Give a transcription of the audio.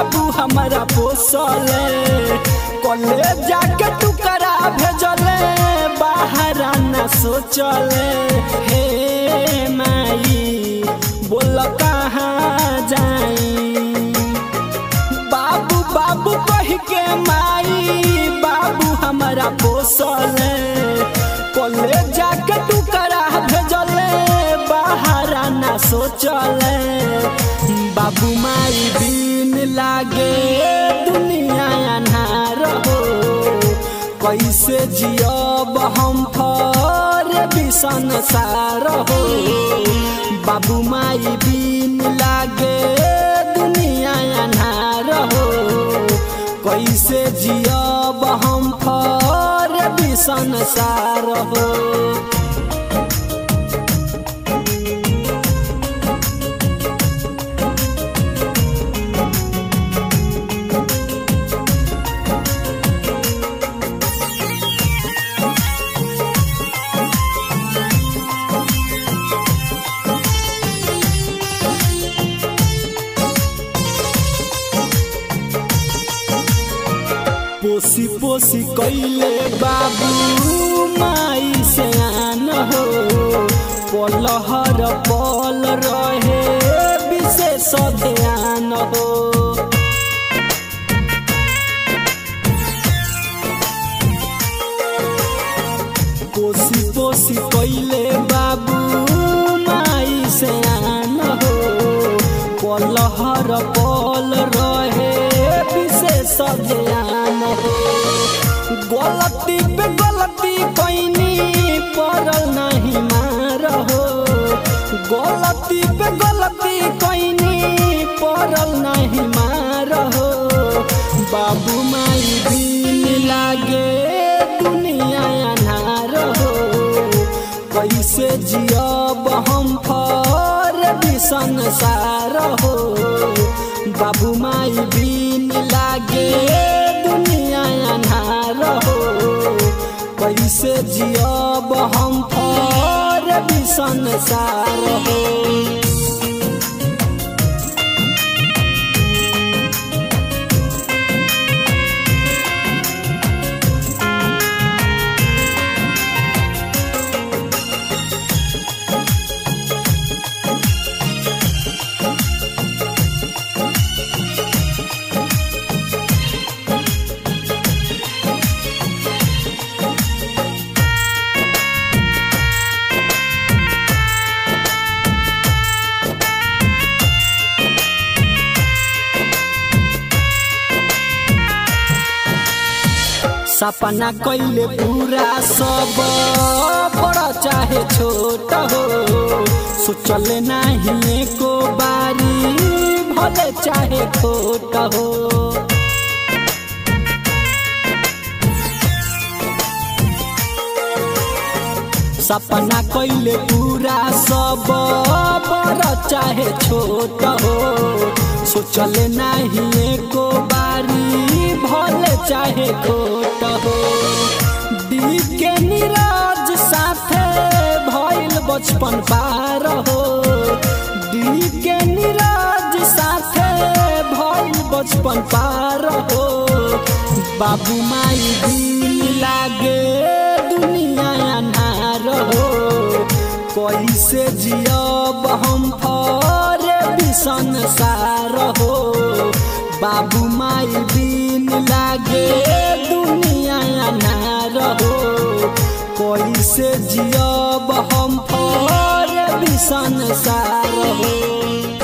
बाबू हमारा पोसले कले जाके टुकड़ा भेजले बाहर न सोचले हे माई बोल कहाँ जाई बाबू बाबू कह के माई बाबू हमारा पोसले कले जाके टुकड़ा भेजले बाहर न सोचले बाबू माई दिन लागे दुनिया अन्हार हो कैसे जियब हम फर बिसन सार हो बाबू माई दिन लागे दुनिया अन्हार हो कैसे जियब हम फर बिसन सार हो पोसी पोसी कैले बाबू माई से आन हो पलहर पल रहे विशेष ध्यान हो पोसी पोसी कैले बाबू माई से आन हो पलहर पल रहे विशेष ध्यान हो गलती पे गलती कैनी पड़ल नहीं मार हो गलती पे गलती कैनी पड़ल नहीं मार हो बाबू माई दिन लागे दुनिया अनार हो कैसे जियब हम फर बिसन सार हो बाबू माई दिन लागे दुनिया अन्हार हो कैसे जियब हम फर बिसन सार हो सपना कैले पूरा सब बड़ा चाहे छोट हो सोचल नहीं को बारी भले चाहे खोट हो सपना कैले पूरा सब बड़ा चाहे छोट हो सोचल नहीं को बारी भले चाहे खोट हो दी के नीरज साथे भइल बचपन पार हो दी के नीरज साथे भइल बचपन पार हो बाबू माई दिल लागे दुनिया अनार हो कैसे जियब हम फर बिसन सार हो बाबू माई दिन लागे दुनिया अनार हो कैसे जियब हम फर बिसन सार हो